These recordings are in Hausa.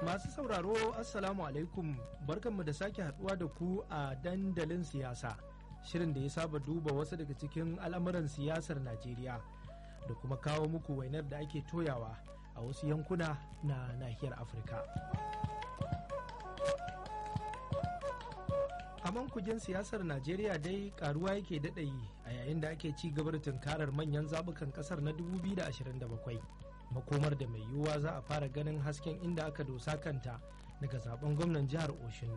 Masu sauraro Assalamu alaikum barkanmu da sake haduwa da ku a dandalin siyasa shirin da ya saba duba wasu daga cikin al'amuran siyasar Najeriya da kuma kawo muku wainar da ake toyawa a wasu yankuna na nahiyar Afirka. A mankujin siyasar Najeriya dai karuwa yake daɗayi a yayin da ake ci gaba da tunkarar manyan zabukan ƙasar na 2027. makomar da mai yiwuwa za a fara ganin hasken inda aka dosa kanta daga zaben gwamnan jihar Oshun.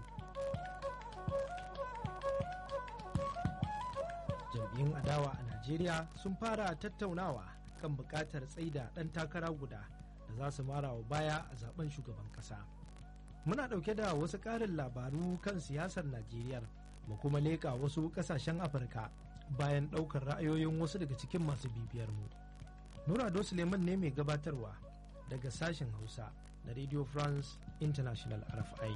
jam'iyyun adawa a najeriya sun fara tattaunawa kan buƙatar tsaida ɗan takara guda da za su mara wa baya a zaben shugaban ƙasa muna ɗauke da wasu ƙarin labaru kan siyasar najeriya mu kuma leƙa wasu ƙasashen afirka bayan ɗaukar ra'ayoyin wasu daga cikin masu bibiyar mu Nurado Suleiman ne mai gabatarwa daga sashen Hausa na Radio France International RFI.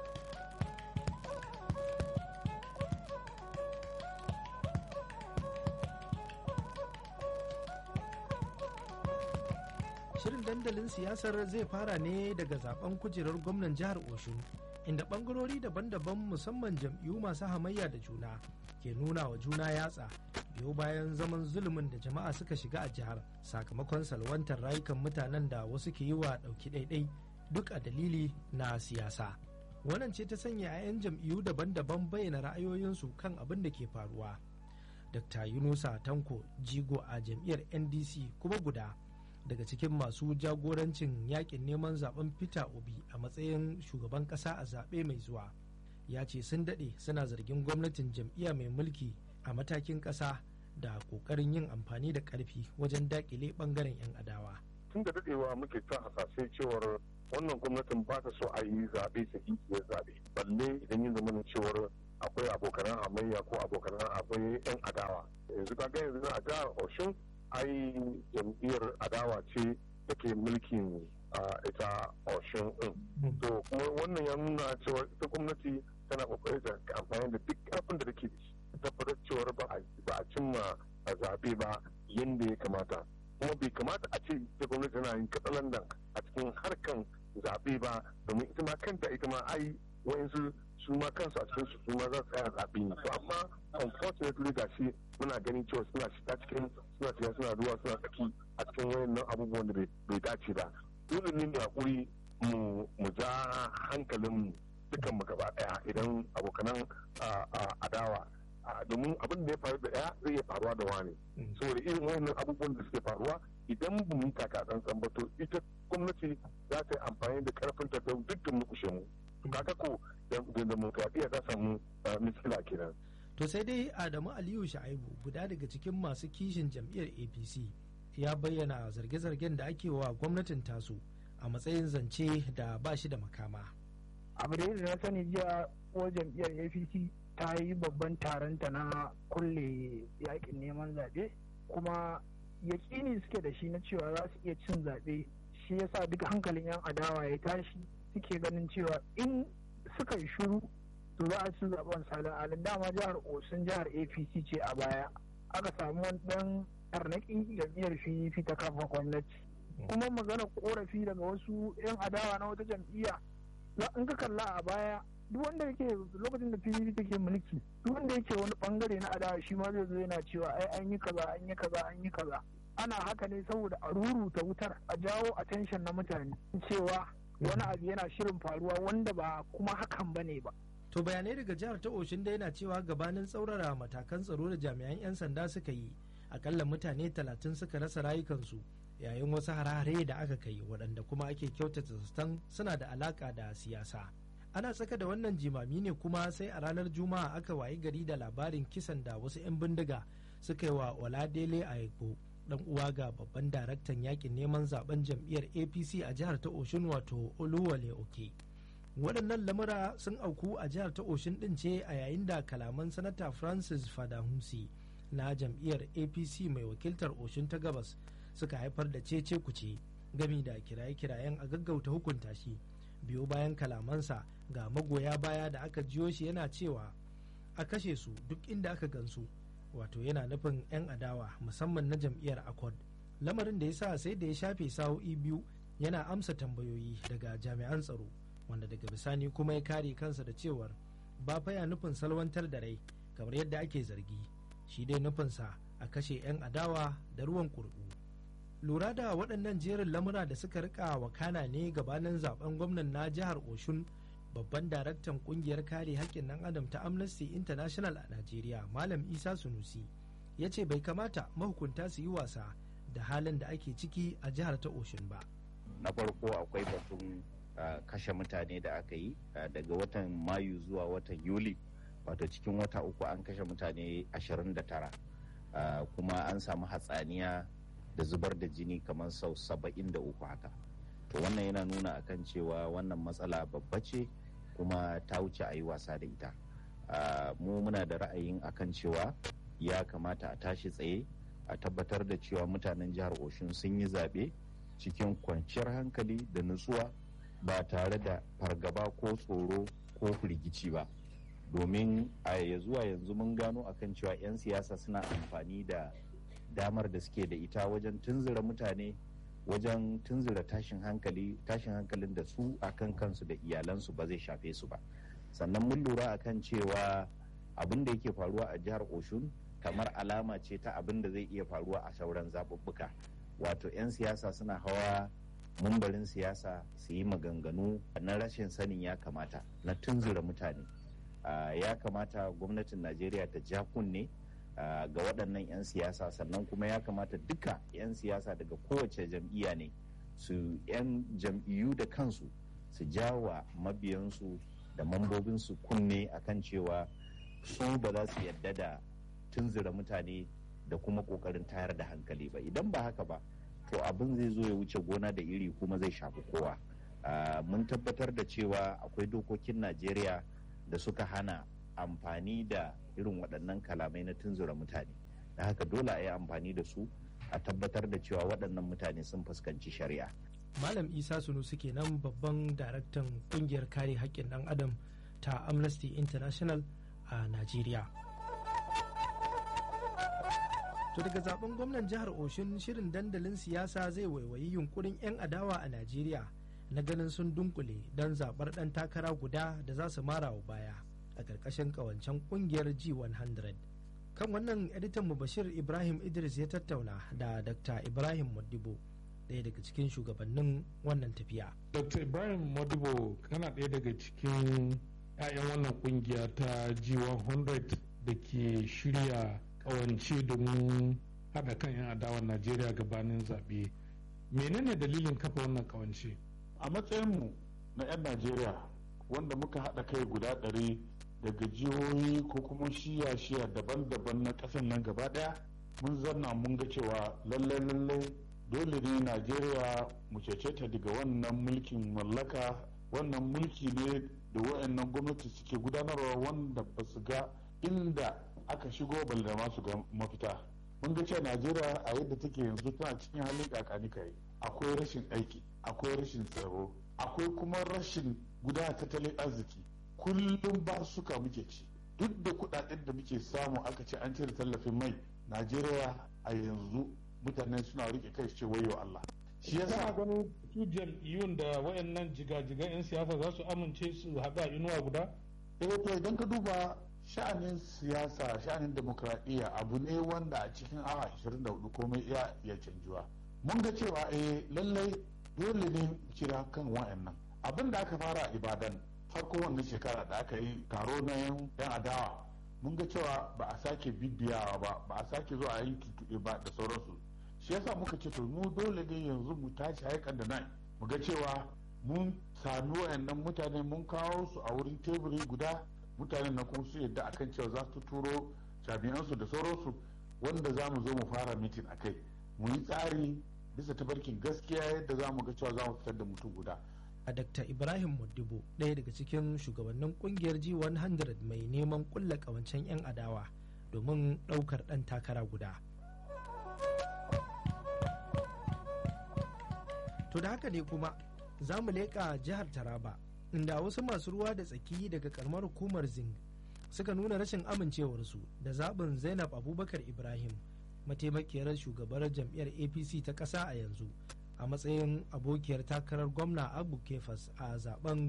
Shirin dandalin siyasar zai fara ne daga zaben kujerar gwamnan jihar Oshun, inda bangarori daban-daban musamman jam'iyyu masu hamayya da juna ke nuna wa juna yatsa biyo bayan zaman zulumin da jama'a suka shiga a jihar sakamakon salwantar rayukan mutanen da wasu ke yi wa ɗauki ɗaiɗai duk a dalili na siyasa wannan ce ta sanya 'ya'yan jam'iyyu daban-daban bayyana ra'ayoyinsu kan abin da ke faruwa dr yunusa tanko jigo a jam'iyyar ndc kuma guda daga cikin masu jagorancin yakin neman zaben peter obi a matsayin shugaban ƙasa a zaɓe mai zuwa ya ce sun daɗe suna zargin gwamnatin jam'iyya mai mulki a matakin ƙasa da ƙoƙarin yin amfani da ƙarfi wajen daƙile ɓangaren 'yan adawa. Tun da daɗewa muke ta hasashe cewar wannan gwamnatin ba ta so a yi zaɓe sahihiyar zaɓe. Balle idan yin zama cewar akwai abokanan hamayya ko abokanan akwai 'yan adawa. Yanzu ka yanzu a jihar Oshun ai jam'iyyar adawa ce take mulkin ita Oshun ɗin. To kuma wannan ya nuna cewa ita gwamnati tana kokarin da amfani da duk ƙarfin da take da shi. tabbatar cewar ba a cimma a zaɓe ba yadda ya kamata kuma bai kamata a ce ta gwamnati tana yin katsalandan a cikin harkan zaɓe ba domin ita ma kanta ita ma ai wayansu su ma kansu a cikin su ma za su tsaya zaɓe ne to amma unfortunately ga shi muna ganin cewa suna shiga cikin suna shiga suna ruwa suna tsaki a cikin wayannan abubuwan da bai dace ba dole ne mu hakuri mu ja hankalin dukan mu gaba daya idan abokanan adawa domin abin da ya faru da ɗaya zai iya faruwa da wani saboda irin wannan abubuwan da suke faruwa idan ba mu yi taka tsantsan ba to ita gwamnati za ta yi amfani da karfin ta don dukkan mu kushe mu kaga ko da demokradiyya ta samu miskila kenan to sai dai adamu aliyu sha'ibu guda daga cikin masu kishin jam'iyyar apc ya bayyana zarge-zargen da ake wa gwamnatin tasu a matsayin zance da ba shi da makama abu da na sani jiya ko jam'iyyar apc ta yi babban taronta na kulle yakin neman zaɓe kuma yakini suke da shi na cewa za su iya cin zaɓe shi yasa duk hankalin 'yan adawa ya tashi suke ganin cewa in suka yi shuru to za a ci zaɓen salin alin dama jihar osun jihar apc ce a baya aka samu wani ɗan tarnaƙin jam'iyyar pdp ta kafa gwamnati kuma magana korafi daga wasu 'yan adawa na wata jam'iyya in ka kalla a baya duk wanda yake lokacin da PDP take mulki duk wanda yake wani bangare na adawa shi ma zai zo yana cewa ai an yi kaza an yi kaza an yi kaza ana haka ne saboda a ruruta wutar a jawo attention na mutane cewa wani abu yana shirin faruwa wanda ba kuma hakan bane ba to bayanai daga jihar ta oshin da yana cewa gabanin tsaurara matakan tsaro da jami'an 'yan sanda suka yi akalla mutane talatin suka rasa rayukansu yayin wasu hare-hare da aka kai waɗanda kuma ake kyautata zaton suna da alaka da siyasa ana tsaka da wannan jimami ne kuma sai a ranar juma'a aka wayi gari da labarin kisan da wasu 'yan bindiga suka yi wa oladele a dan uwa ga babban daraktan yakin neman zaben jam'iyyar apc a jihar ta oshun wato oluwale oke waɗannan lamura sun auku a jihar ta oshin ɗin ce a yayin da kalaman sanata francis fadahumsi na jam'iyyar apc mai wakiltar oshin ta gabas suka haifar da cece kuce gami da kiraye-kirayen a gaggauta hukunta shi biyo bayan kalamansa ga magoya baya da aka jiyo shi yana cewa a kashe su duk inda aka gansu wato yana nufin 'yan adawa musamman na jam'iyyar accord lamarin da ya sa sai da ya shafe sa'o'i biyu yana amsa tambayoyi daga jami'an tsaro wanda daga bisani kuma ya kare kansa da cewar ba fa ya nufin salwantar da rai kamar yadda ake zargi shi dai nufinsa a kashe 'yan adawa da ruwan kurɓu lura da waɗannan jerin lamura da suka rika wakana ne gabanin zaben gwamnan na jihar oshun babban daraktan kungiyar kare haƙƙin ɗan adam ta amnesty international a najeriya malam isa sunusi ya ce bai kamata mahukunta su yi wasa da halin da ake ciki a jihar ta oshun ba na farko akwai batun kashe mutane da aka yi daga watan mayu zuwa watan yuli wato cikin wata uku an kashe mutane 29 kuma an samu hatsaniya da zubar da jini kamar sau 73 haka to wannan yana nuna akan cewa wannan matsala babba ce kuma ta wuce a yi wasa da ita mu muna da ra'ayin akan cewa ya kamata a tashi tsaye a tabbatar da cewa mutanen jihar oshun sun yi zaɓe cikin kwanciyar hankali da nutsuwa ba tare da fargaba ko tsoro ko firgici ba domin a ya zuwa yanzu mun gano akan cewa 'yan siyasa suna amfani da damar da suke da ita wajen tunzura mutane wajen tunzura tashin hankali tashin hankalin da su akan kansu da iyalansu ba zai shafe su ba sannan mun lura akan cewa abin da yake faruwa a jihar oshun kamar alama ce ta abin da zai iya faruwa a sauran zaɓuɓɓuka wato 'yan siyasa suna hawa mumbarin siyasa su yi maganganu na rashin sanin ya kamata na tunzura mutane ya kamata gwamnatin najeriya ta ja kunne ga waɗannan 'yan siyasa sannan kuma ya kamata duka 'yan siyasa daga kowace jam'iyya ne su 'yan jam'iyyu da kansu su jawa mabiyansu da mambobinsu kunne akan cewa su ba za su yadda da tunzura mutane da kuma kokarin tayar da hankali ba idan ba haka ba to abin zai zo ya wuce gona da iri kuma zai shafi kowa mun tabbatar da cewa akwai dokokin najeriya da suka hana amfani da irin waɗannan kalamai na tunzura mutane da haka dole a yi amfani da su a tabbatar da cewa waɗannan mutane sun fuskanci shari'a malam isa sunusu kenan babban daraktan ƙungiyar kare haƙƙin ɗan adam ta amnesty international a najeriya To daga zaben gwamnan jihar Oshun shirin dandalin siyasa zai waiwayi yunkurin 'yan adawa a Najeriya na ganin sun dunkule don zaɓar ɗan takara guda da za su mara wa baya a ƙarƙashin ƙawancen ƙungiyar G100. Kan wannan editan mu Bashir Ibrahim Idris ya tattauna da Dr. Ibrahim Modibo ɗaya daga cikin shugabannin wannan tafiya. Dr. Ibrahim Modibo kana ɗaya daga cikin 'ya'yan wannan ƙungiya ta G100 da ke shirya kawance domin haɗa kan 'yan adawar najeriya gabanin zaɓe menene dalilin kafa wannan kawance a matsayinmu na 'yan najeriya wanda muka haɗa kai guda ɗari daga jihohi ko kuma shiya-shiya daban-daban na ƙasar nan gaba ɗaya mun zanna mun ga cewa lallai lallai dole ne najeriya mu cece ta daga wannan mulkin mallaka wannan mulki ne da wayannan gwamnati suke gudanarwa wanda ba su ga inda aka shigo balle masu ga mafita mun ga cewa najeriya a yadda take yanzu tana cikin halin kakani kai akwai rashin aiki akwai rashin tsaro akwai kuma rashin gudanar tattalin arziki kullum ba suka muke ci duk da kudaden da muke samu aka ce an cire tallafin mai najeriya a yanzu mutane suna rike kai ce wayo allah shi yasa ganin su jam'iyyun da wayannan jigajigan 'yan siyasa za su amince su haɗa inuwa guda eh to idan ka duba sha'anin siyasa sha'anin demokradiyya abu ne wanda a cikin awa 24 komai iya iya canjuwa mun ga cewa eh lallai dole ne kira kan wa'annan abin da aka fara a ibadan farko wannan shekara da aka yi taro na yan adawa mun ga cewa ba a sake bibiyawa ba ba a sake zuwa yin tuntuɓe ba da sauransu shi yasa muka ce to mu dole ne yanzu mu tashi haikan da nan mu ga cewa mun sami wa'annan mutane mun kawo su a wurin teburi guda mutanen na kuma su yadda akan cewa za su turo jami'ansu da sauransu wanda za mu zo mu fara mitin a kai mu yi tsari bisa tabarkin gaskiya yadda za mu ga cewa za mu fitar da mutum guda a dr ibrahim modibo ɗaya daga cikin shugabannin kungiyar g100 mai neman kulla kawancen 'yan adawa domin ɗaukar ɗan takara guda to da haka ne kuma za mu leƙa jihar taraba inda wasu masu ruwa da tsaki daga karamar hukumar zing suka nuna rashin amincewarsu da zaɓin zainab abubakar ibrahim mataimakiyar shugabar jam'iyyar apc ta ƙasa a yanzu a a matsayin abokiyar takarar gwamna abu kefas a zaben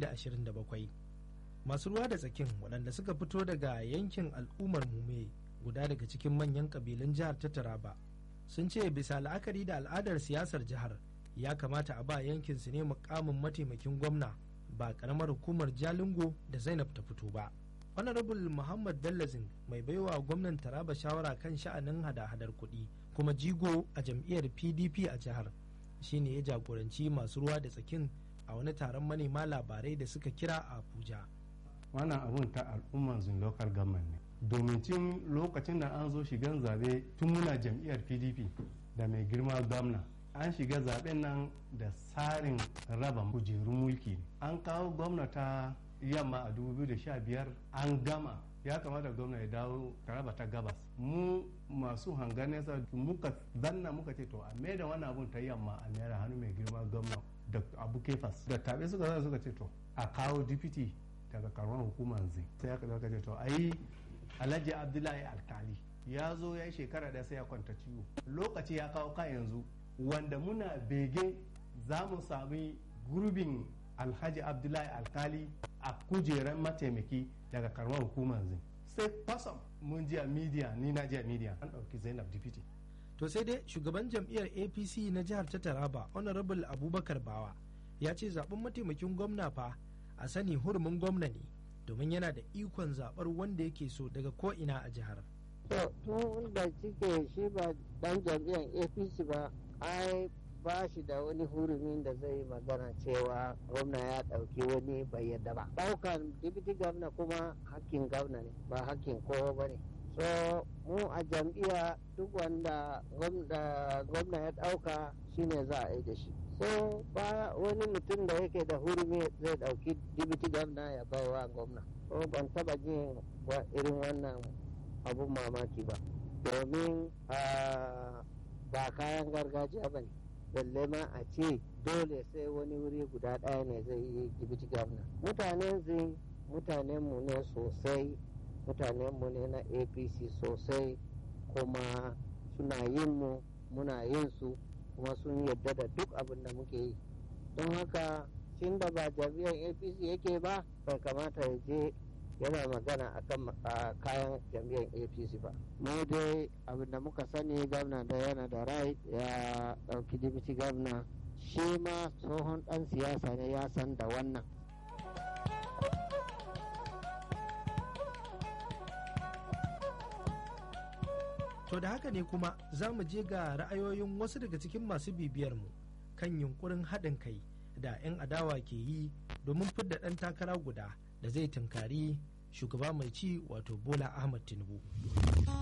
2027 masu ruwa da tsakin waɗanda suka fito daga yankin al'ummar mume guda daga cikin manyan ƙabilun jihar ta taraba sun ce bisa la'akari da al'adar siyasar jihar ya kamata a ba yankin su ne mukamin mataimakin gwamna ba karamar hukumar jalingo da zainab ta fito ba honorable muhammad bellazin mai baiwa gwamnan taraba shawara kan sha'anin hada-hadar kuɗi kuma jigo a jam'iyyar pdp a jihar shine ya jagoranci masu ruwa da tsakin a wani taron manema labarai da suka kira a abuja wannan abun ta al'umman zun local government ne domin cin lokacin da an zo shigan zabe tun muna jam'iyyar pdp da mai girma gwamna an shiga zaben nan da tsarin raba kujerun mulki an kawo gwamna ta yamma a 2015 an gama ya kamata gwamna ya dawo taraba ta gabas mu masu hangar nesa muka zanna muka ce to a mai da wani abun ta yamma a naira hannu mai girma gwamna da abu kefas da tabe suka zana suka ce to a kawo dipiti daga karuwan hukumar zai sai aka zaka ce to ai alhaji abdullahi alkali ya zo ya yi shekara da sai ya kwanta ciwo lokaci ya kawo kan yanzu wanda muna bege za mu sami gurbin alhaji abdullahi alkali a kujerar mataimaki daga karamar hukumar zai sai kwasam mun ji a media ni na ji a media an ɗauki zainab dipiti to sai dai shugaban jam'iyyar apc na jihar ta taraba honorable abubakar bawa ya ce zaben mataimakin gwamna fa a sani hurumin gwamna ne domin yana da ikon zaɓar wanda yake so daga ko'ina a jihar to tun da cike shi ba dan jam'iyyar apc ba ai ba shi da wani hurumin da zai magana cewa gwamna ya ɗauki wani bai yadda ba ɗaukan dibiti gwamna kuma hakkin gwamna ne ba hakkin kowa ba ne so mu a jam'iyya duk wanda gwamna ya ɗauka shine za a yi da shi so ba wani mutum da yake da hurumi zai ɗauki dibiti gwamna ya baiwa gwamna so ban taba jin irin wannan abun mamaki ba domin ba kayan gargajiya ba ne balle ma a ce dole sai wani wuri guda ɗaya ne zai yi dibiti gwamna mutanen zin mutanen mu ne sosai mutanen mu ne na apc sosai kuma suna yin mu muna yin su kuma sun yadda da duk abin da muke yi don haka tun da ba jami'ar apc yake ba bai kamata ya je yana magana akan kayan jam'iyyar apc ba mu dai abin da muka sani gwamna da yana da rai ya ɗauki dibiti gwamna shi ma tsohon ɗan siyasa ne ya san da wannan to da haka ne kuma za mu je ga ra'ayoyin wasu daga cikin masu bibiyarmu kan yunkurin haɗin kai da 'yan adawa ke yi domin fidda ɗan takara guda da zai tunkari shugaba mai ci wato bola ahmad tinubu